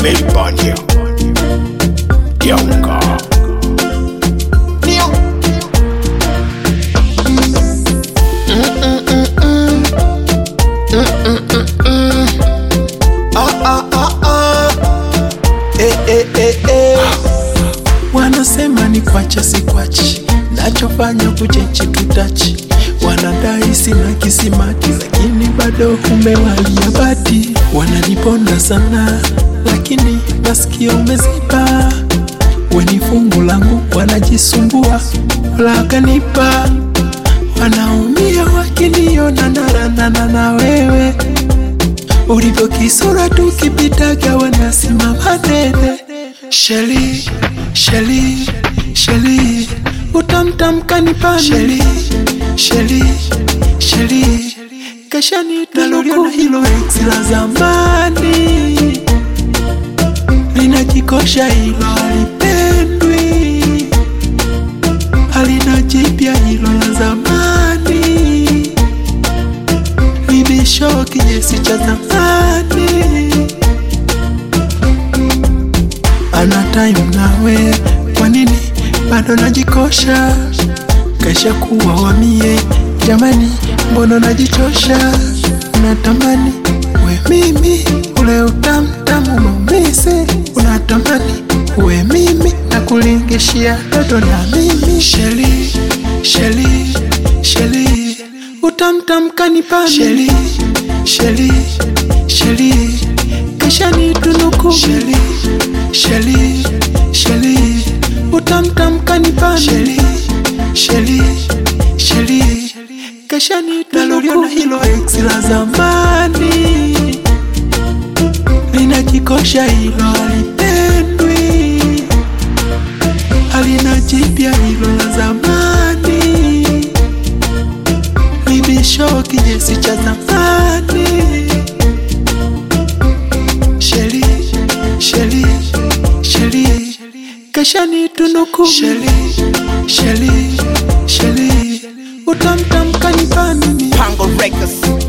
Melbourne here. Younger. Neo. Ah, ah, ah, ah. Eh, eh, eh, eh. Wanasema ni kwacha si kwachi, nachofanya kuchechi tutachi. Wanadai sina kisimati, lakini bado umewalia bati. Wananiponda sana, lakini masikio umeziba. Weni fungu langu, wanajisumbua, wala kanipa. Wanaumia wakiniona naranana na wewe ulivyo kisura tukipitaga wanasimama dede. Sheli, Sheli, Sheli, utamtamka nipani. Sheli, Sheli, Sheli, kesha nitaluliona hilo ex la zamani, linajikosha hilo halipendwi, halina jipya hilo la zamani bibisho kinyesi cha zamani ana time nawe, kwa nini bado najikosha? Kesha kuwa wamie, jamani, mbona najichosha? Unatamani we mimi ule utamtamu maumise, unatamani we mimi na kulingishia toto na mimi Sheli, Sheli, Sheli, utamtamka nipani Sheli, Sheli, Sheli, kesha nitunuku Sheli, Sheli, Sheli, utamtamka nipani Sheli, Sheli, Sheli, kesha nitunuku hilo ex la zamani linajikosha hilo halipendwi, halina jipya hilo la zamani, bibisho kinyesi cha zamani. Sheli, Sheli, Sheli, kesha nitunuku Sheli, Sheli, Sheli, utamtamka nipani Pango Records.